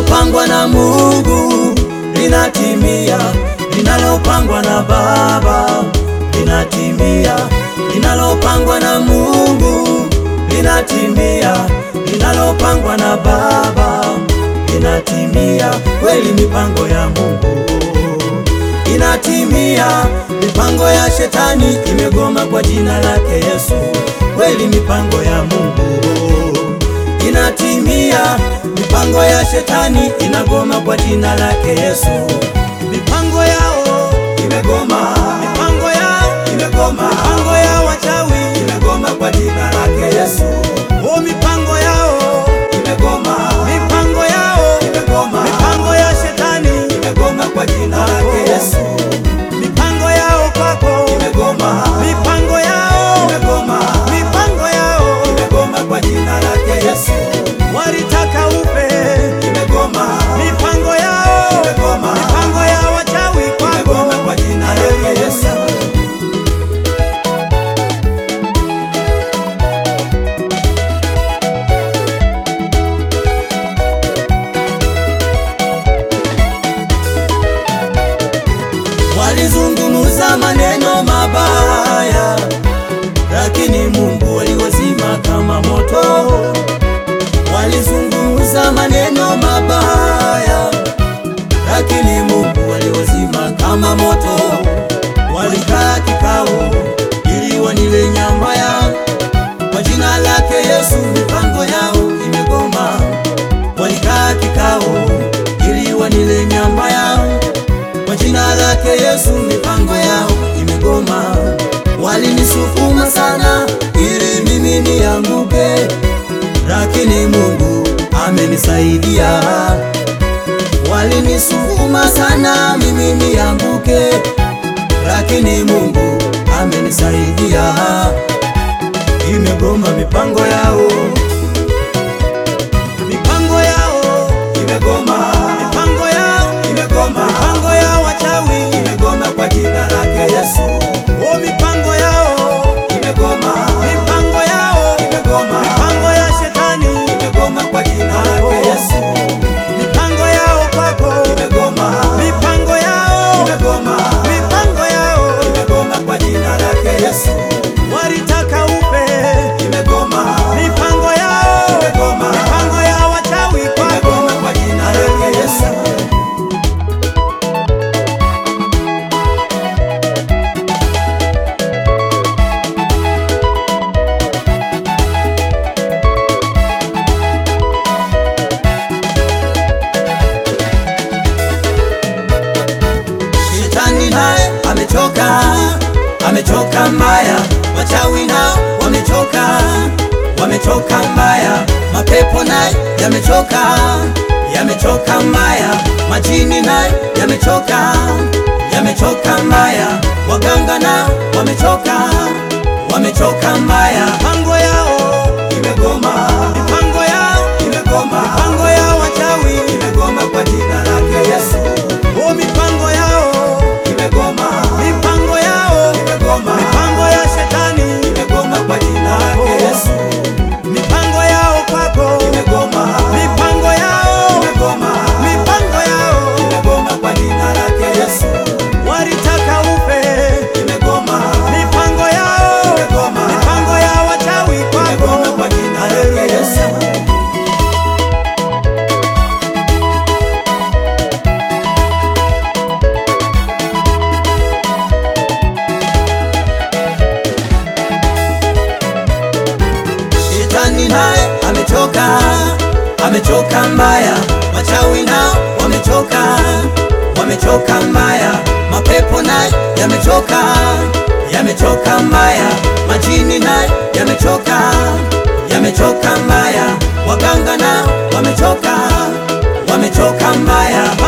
linalopangwa na Mungu linatimia, linalopangwa na Baba linatimia, linalopangwa na Mungu linatimia, linalopangwa na Baba linatimia. Kweli mipango ya Mungu inatimia, mipango ya shetani imegoma kwa jina lake Yesu. Kweli mipango ya Mungu inatimia, mipango ya shetani inagoma kwa jina lake Yesu. Mipango yao imegoma, mipango yao imegoma, mipango ya wachawi imegoma kwa jina lake Yesu. Oh, mipango yao imegoma, mipango yao imegoma, mipango ya shetani imegoma kwa jina lake Yesu. Mipango yao kwako imegoma, mipango yao imegoma, mipango yao imegoma kwa jina lake Yesu. Walitaka upe imegoma, mipango yao imegoma, mipango ya wachawi kwako imegoma kwa jina lake Yesu. Walizungumza maneno mabaya, lakini Mungu aliwazima kama moto. Walizungumza maneno mabaya, lakini Mungu aliwazima kama moto. Walikaa kikao ili wanile nyama yao, kwa jina lake Yesu mipango yao imegoma. Walikaa kikao ili wanile nyama yao kwa jina lake Yesu mipango yao imegoma. Walinisukuma sana ili mimi nianguke, lakini Mungu amenisaidia. Walinisukuma sana mimi nianguke, lakini Mungu amenisaidia. Imegoma mipango yao, mipango yao imegoma, mipango yao imegoma, mipango ya wachawi imegoma kwa jina lake Yesu. Oh, mipango yao imegoma, mipango yao imegoma, mipango ya shetani imegoma kwa jina lake Yesu. Mipango yao kwako imegoma, mipango yao imegoma, mipango yao imegoma kwa jina lake Yesu. Walitaka upe imegoma, mipango yao imegoma, mipango ya wachawi kwako imegoma kwa jina lake Yesu. Shetani naye amechoka, amechoka mbaya. Wachawi nao wamechoka, wamechoka mbaya. Mapepo naye yamechoka, yamechoka mbaya. Majini naye yamechoka, yamechoka mbaya. Waganga nao wamechoka, wamechoka mbaya. Mipango yao imegoma, mipango yao imegoma, mipango ya wachawi imegoma kwa jina lake Yesu. Oh, mipango yao imegoma, mipango yao imegoma, mipango ya shetani imegoma kwa jina lake Yesu. Mipango yao kwako imegoma, mipango yao imegoma, mipango yao imegoma kwa jina lake Yesu. Walitaka upe imegoma, mipango yao imegoma, mipango ya wachawi kwako imegoma kwa jina lake Yesu. Shetani naye amechoka, amechoka mbaya. Wachawi nao wamechoka, wamechoka mbaya. Mapepo naye yamechoka, yamechoka mbaya. Majini naye yamechoka, yamechoka mbaya. Waganga nao wamechoka, wamechoka mbaya.